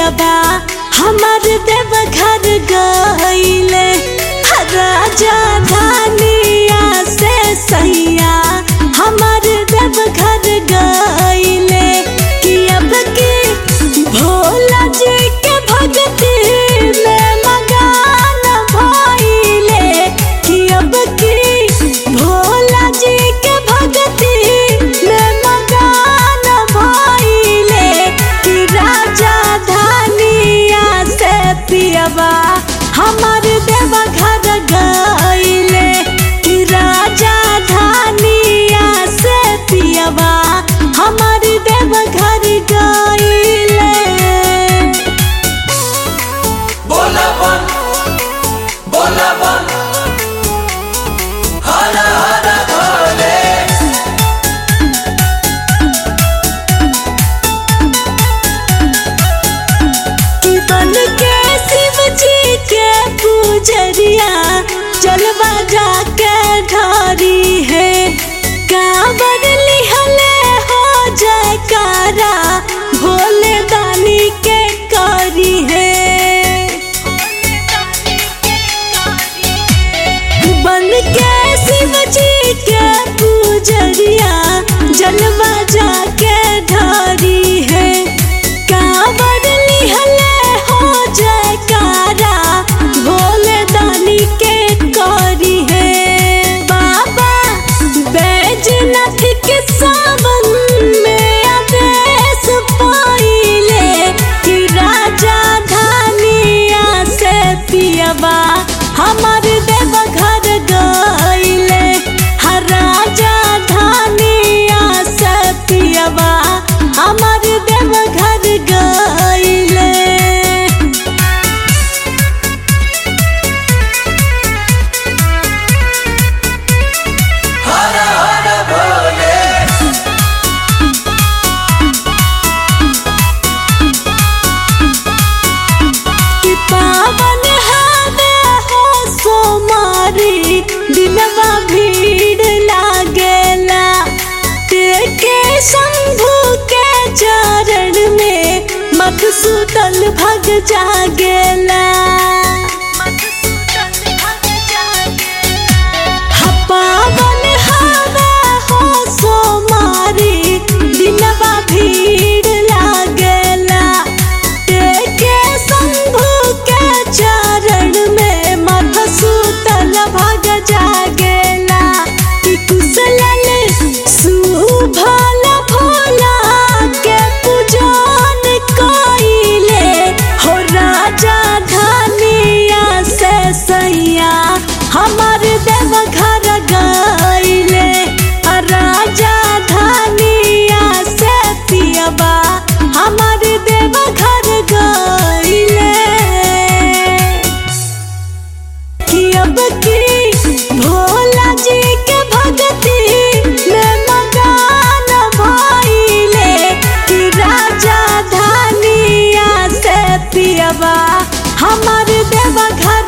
पियबा हमर देव घर गईले राजा धानिया से सैया हमर देव घर गईले कि अब की भोला जी के भक्ति में मगान भइले कि अब की भोला जी के भक्ति में मगान भइले कि राजा धानिया से पियबा हमर देव घर गईले कि राजा धानिया से पियबा हमर देव घर गईले बोला बन बोला बन हर हर भोले कि बन के शिव जी के पूजरिया जलवा जाके ढारी है कांवर लिहले हो जयकारा भोले दानी के करी है बन के शिव जी के पूजरिया जलवा जाके ढारी है कांवर लिहले हो जयकारा भोले दानी के करी है बाबा बैजनाथ के सावन में आदेश पाइले कि राजा धानिया से पियबा हमर देव घर गईले हर राजा धानिया से पियबा हमर देव घर गईले हर हर भोले कि पावन हवे हो सोमारी दिलवा भीड़ लागेला तेके शंभु के चरण में मधुसूदन भग जागेला हा पावन हवे हो सोमारी दिलवा भीड़ लागेला तेके शंभु के चरण में मधुसूदन भग जागेला कि कुशलन सुभल भोला के पूजन कइले हो राजा धनिया से सैया हमर देव घर गईले आ राजा धनिया से पियबा हमर देव घर गईले कि अब की भोला जी के भक्ति में मगान भइले कि राजा धानिया से पियबा हमर देव घर